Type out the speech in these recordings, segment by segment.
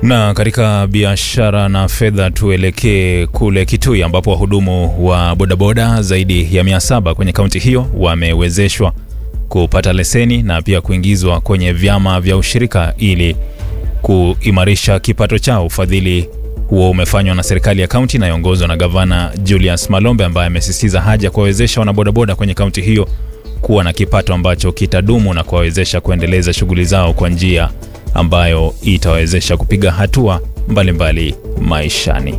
Na katika biashara na fedha tuelekee kule Kitui ambapo wahudumu wa bodaboda zaidi ya 700 kwenye kaunti hiyo wamewezeshwa kupata leseni na pia kuingizwa kwenye vyama vya ushirika ili kuimarisha kipato chao. Ufadhili huo umefanywa na serikali ya kaunti inayoongozwa na gavana Julius Malombe ambaye amesisitiza haja ya kuwawezesha wanabodaboda kwenye kaunti hiyo kuwa na kipato ambacho kitadumu na kuwawezesha kuendeleza shughuli zao kwa njia ambayo itawezesha kupiga hatua mbalimbali mbali maishani.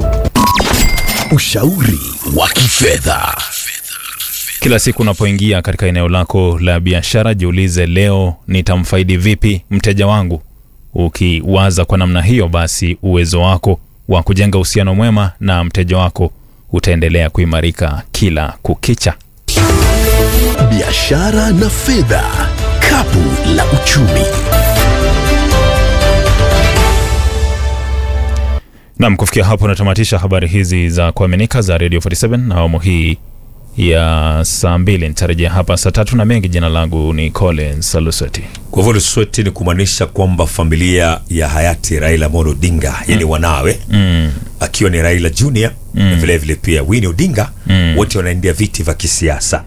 Ushauri wa kifedha. Kila siku unapoingia katika eneo lako la biashara, jiulize, leo nitamfaidi vipi mteja wangu? Ukiwaza kwa namna hiyo, basi uwezo wako wa kujenga uhusiano mwema na mteja wako utaendelea kuimarika kila kukicha. Biashara na fedha, kapu la uchumi. Nam, kufikia hapo natamatisha habari hizi za kuaminika za Radio 47 na awamu hii ya saa mbili. Nitarejea hapa saa tatu na mengi. Jina langu ni Collins Saluseti. Kwa hivyo Lusweti ni kumaanisha kwamba familia ya hayati Raila Amolo Odinga, yani wanawe Mm, akiwa ni Raila Junior na vile vile pia Winnie Odinga wote wanaendea viti vya kisiasa.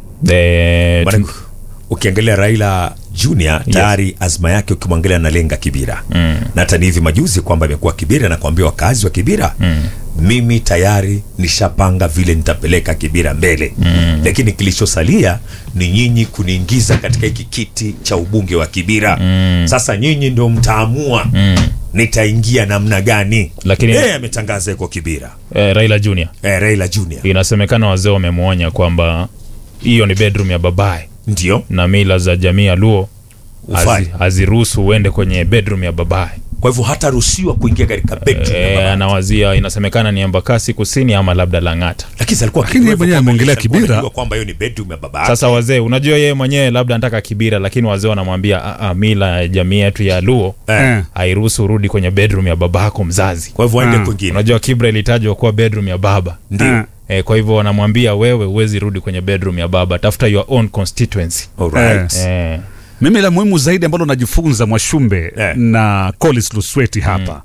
eh, Maana tu- ukiangalia Raila Junior tayari azma yake ukimwangalia analenga Kibira Mm. na hata ni hivi majuzi kwamba amekuwa Kibira na kuambia wakazi wa Kibira mimi tayari nishapanga vile nitapeleka Kibira mbele lakini kilichosalia ni nyinyi kuniingiza katika hiki kiti cha ubunge wa Kibira sasa nyinyi ndio mtaamua nitaingia namna gani Lakini- yeye ametangaza yuko Kibira eh, Raila Junior eh, Raila Junior inasemekana wazee wamemwonya kwamba hiyo ni bedroom ya babaye ndio na mila za jamii ya Luo Ufai. hazi- haziruhusu uende kwenye bedroom ya babaye. kwa hivyo hataruhusiwa kuingia katika bedroom ya E, baba. anawazia inasemekana ni Embakasi Kusini ama labda Lang'ata. lakini alikuwa Lakini yeye mwenyewe ameongelea Kibira. kwamba hiyo ni bedroom ya baba Sasa wazee, unajua yeye mwenyewe labda anataka Kibira, lakini wazee wanamwambia "Ah, ah, mila ya jamii yetu ya Luo Eh. hairuhusu urudi kwenye bedroom ya babako mzazi. kwa hivyo aende Ah. kwingine Unajua Kibra ilitajwa kuwa bedroom ya baba ndio e, kwa hivyo wanamwambia wewe huwezi rudi kwenye bedroom ya baba, tafuta your own constituency. alright E, Mimi la muhimu zaidi ambalo najifunza Mwashumbe Eh. na Collins Lusweti hapa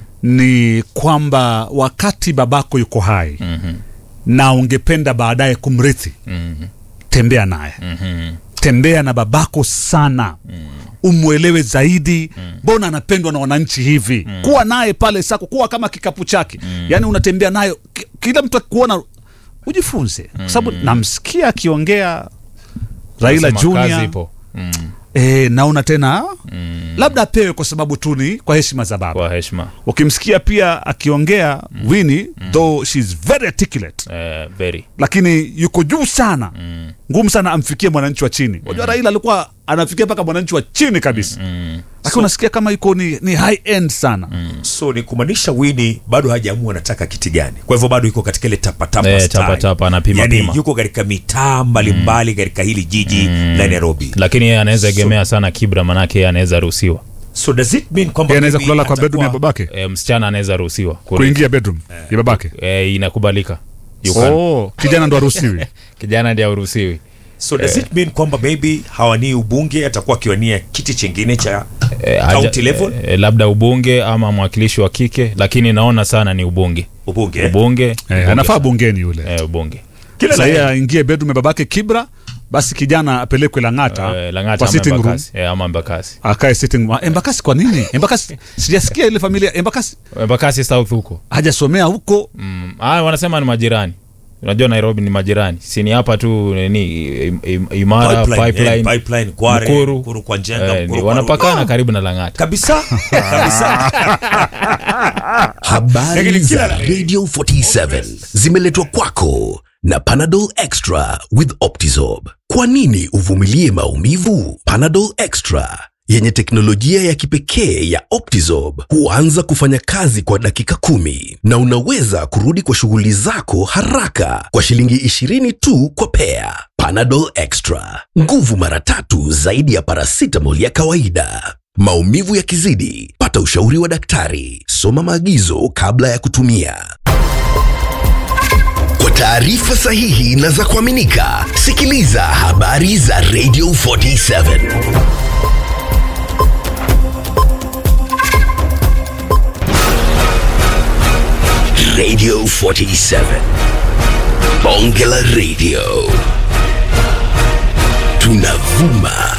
ni kwamba wakati babako yuko hai na ungependa baadaye kumrithi, tembea naye, tembea na babako sana umwelewe zaidi. Mbona anapendwa na wananchi hivi? Kuwa naye pale sako, kuwa kama kikapu chake, yaani unatembea nayo, ki- kila mtu akikuona ujifunze, kwa sababu namsikia akiongea Raila nasema kazi Junior ipo mm, E, naona tena labda apewe kwa sababu tu ni kwa heshima za baba. kwa heshima Ukimsikia pia akiongea Winnie, though she's very articulate, e, very lakini yuko juu sana, ngumu sana amfikie mwananchi wa chini. Unajua Raila alikuwa anafikia mpaka mwananchi wa chini kabisa, lakini unasikia kama yuko ni, ni high end sana. so ni kumaanisha Winnie bado hajaamua anataka kiti gani kwa hivyo bado yuko katika ile tapatapa Eh, style. tapatapa, anapima yani pima. yuko katika mitaa mbalimbali katika hili jiji la Nairobi lakini yeye anaweza egemea sana Kibra, manake yeye anaweza ruhusiwa so does it mean kwamba Yeye anaweza maybe kulala kwa bedroom ya atakuwa- babake, e, msichana anaweza ruhusiwa Kuri- kuingia bedroom ya babake. e, inakubalika You can. Oh, kijana ndo haruhusiwi. kijana ndiye hauruhusiwi so does it mean kwamba maybe hawanii ubunge atakuwa akiwania kiti chingine cha e, haja- county level e, labda ubunge ama mwakilishi wa kike, lakini naona sana ni ubunge ubunge ubunge, Eh, ubunge anafaa sana. bungeni yule. e, ubunge kila Sasa yeye na aingie bedroom ya babake Kibra, basi kijana apelekwe Lang'ata e, Lang'ata kwa ama sitting room Embakasi e, ama Embakasi akae sitting room. Ah, Embakasi kwa nini? Embakasi sijasikia ile familia Embakasi Embakasi South huko hajasomea huko. mm. ah, wanasema ni majirani unajua Nairobi ni majirani si ni hapa tu nini im, im, imara pipeline, pipeline, eh, pipeline Kware Mkuru. Mkuru kwa Njenga Eh, Mkuru ni kwa wanapakana Ruka. karibu na Lang'ata kabisa kabisa Habari Lakini kila za la- Radio 47 zimeletwa kwako na Panadol Extra with Optizorb. Kwa nini uvumilie maumivu? Panadol Extra yenye teknolojia ya kipekee ya Optizorb huanza kufanya kazi kwa dakika kumi na unaweza kurudi kwa shughuli zako haraka kwa shilingi 20 tu kwa pea. Panadol Extra, nguvu mara tatu zaidi ya paracetamol ya kawaida. Maumivu yakizidi, pata ushauri wa daktari. Soma maagizo kabla ya kutumia. Kwa taarifa sahihi na za kuaminika, sikiliza habari za Radio 47. Radio 47. Bonge la Radio. Tunavuma